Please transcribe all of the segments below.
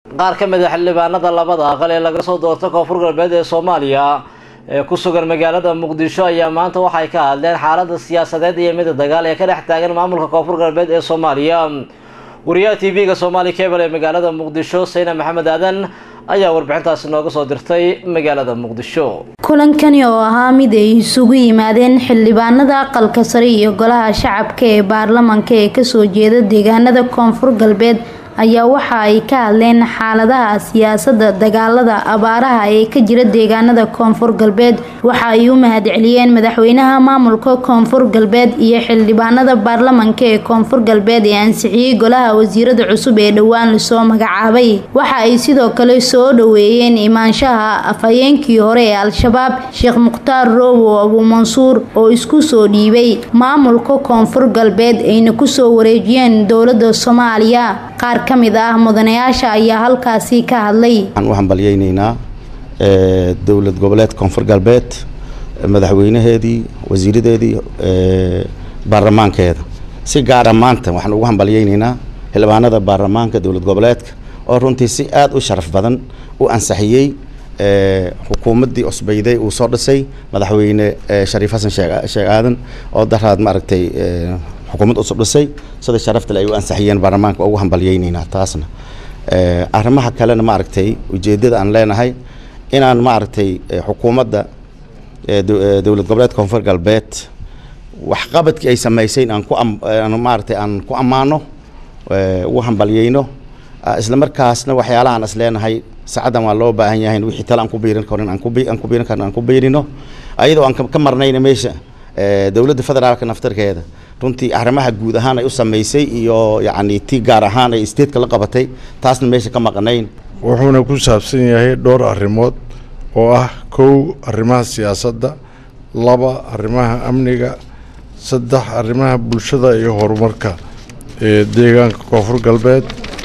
qaar ka mid a xildhibaanada labada aqal ee laga soo doorta koonfur galbeed ee soomaaliya ee ku sugan magaalada muqdisho ayaa maanta waxay ka hadleen xaalada siyaasadeed iyo mida dagaal ee ka dhex taagan maamulka koonfur galbeed ee soomaaliya wariyaha t v-ga somaali cable ee magaalada muqdisho sayna maxamed aadan ayaa warbixintaasi nooga soo dirtay magaalada muqdisho kulankani oo ahaa mid ay isugu yimaadeen xildhibaanada aqalka sare iyo golaha shacabka ee baarlamanka ee kasoo jeeda deegaanada koonfur galbeed ayaa waxa ay ka hadleen xaaladaha siyaasada dagaalada abaaraha ee ka jira deegaanada koonfur galbeed waxa ay u mahadceliyeen madaxweynaha maamulka koonfur galbeed iyo xildhibaanada baarlamanka ee koonfur galbeed ee ansixiyey golaha wasiirada cusub ee dhowaan lasoo magacaabay waxa ay sidoo kale soo dhaweeyeen imaanshaha afhayeenkii hore ee al-shabaab sheekh mukhtaar roobo abuumansuur oo isku soo dhiibay maamulka koonfur galbeed ayna kusoo wareejiyeen dowlada soomaaliya qaar ka mid ah mudanayaasha ayaa halkaasi ka hadlay waxaan u hambalyeyneynaa dowlad goboleed koonfur galbeed madaxweynaheedii wasiiradeedii baarlamaankeeda si gaara maanta waxaan ugu hambalyeyneynaa xildhibaanada baarlamaanka dowlad goboleedka oo runtii si aada u sharaf badan u ansixiyey xukuumaddii cusbayday uu soo dhisay madaxweyne shariif xasan sheekh aadan oo daraad maaragtay xukuumad cusub dhisay sida sharaftale ay u ansixiyeen baarlamaanka waa ugu hambalyeyneynaa taasna arrimaha kalena maaragtay ujeedada aan leenahay inaan maaragtay xukuumadda dowlad goboleed koonfur galbeed waxqabadkii ay samaysayn aan ku maaragtay aan ku ammaano ugu hambalyeyno isla markaasna waxyaalahaan is leenahay sacaddan waa loo baahan yahay wixii tale aan ku biirin karin aan ku aan ku biirin karno aan ku biirino ayadoo aan ka marnayna meesha dowladda federaalka naftarkeeda runtii arrimaha guud ahaan ay u samaysay iyo yacni ti gaar ahaan ay statetka la qabatay taasna meesha ka maqnayn wuxuuna ku saabsan yahay dhowr arrimood oo ah kow arrimaha siyaasadda laba arrimaha amniga saddex arrimaha bulshada iyo horumarka ee deegaanka koonfur galbeed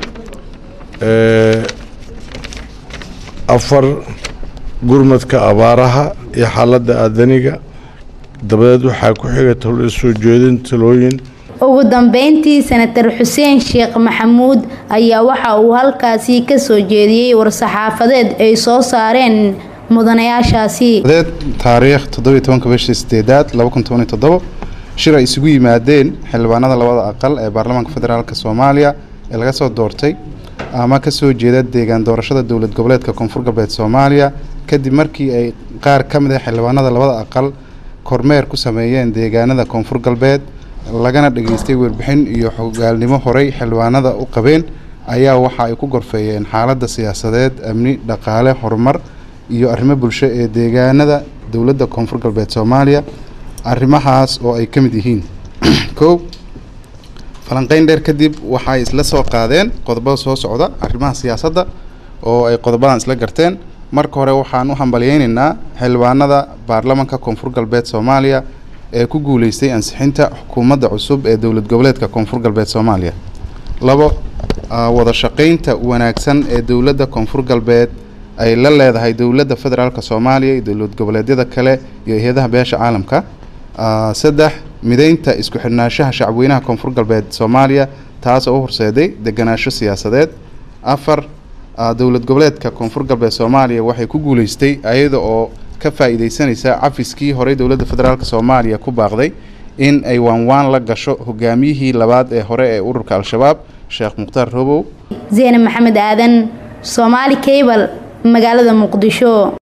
afar gurmadka abaaraha iyo xaaladda aadaniga dabadeed waxaa ku xiga talo soo jeedin talooyin ugu dambeyntii senatar xuseen sheekh maxamuud ayaa waxa uu halkaasi kasoo jeediyey war-saxaafadeed ay soo saareen mudanayaashaasi taariikh toddobiy tobanka bishii sideedaad laba kun toban iyo toddobo shir ay isugu yimaadeen xildhibaanada labada aqal ee baarlamaanka federaalk soomaaliya ee laga soo doortay ama kasoo jeeda deegaan doorashada dowlad goboleedka koonfur galbeed soomaaliya kadib markii ay qaar ka mid ah xildhibaanada labada aqal kormeer ku sameeyeen deegaanada koonfur galbeed lagana dhageystay warbixin iyo xogaalnimo horey xildhibaanada u qabeen ayaa waxa ay ku gorfeeyeen xaaladda siyaasadeed amni dhaqaale horumar iyo arrimo bulsho ee deegaanada dowladda koonfur galbeed soomaaliya arrimahaas oo ay ka mid yihiin kow falanqeyn dheer kadib waxay isla soo qaadeen qodobada soo socda arrimaha siyaasadda oo ay qodobadan isla garteen marka hore waxaan u hambalyeyneynaa xildhibaanada baarlamanka koonfur galbeed soomaaliya ee ku guuleystay ansixinta xukuumadda cusub ee dowlad goboleedka koonfur galbeed soomaaliya labo wada shaqeynta wanaagsan ee dowladda koonfur galbeed ay la leedahay dowladda federaalk soomaaliya iyo dowlad goboleedyada kale iyo hay-adaha beesha caalamka saddex mideynta isku xidhnaanshaha shacabweynaha koonfur galbeed soomaaliya taas oo u horseeday deganaansho siyaasadeed afar dowlad goboleedka koonfur galbeed soomaaliya waxay ku guuleystay ayada oo ka faa-iideysanaysa cafiskii horey dowladda federaalk soomaaliya ku baaqday in ay waanwaan la gasho hogaamiyihii labaad ee hore ee ururka al-shabaab sheekh mukhtaar robow zeene maxamed aadan soomaali cable magaalada muqdisho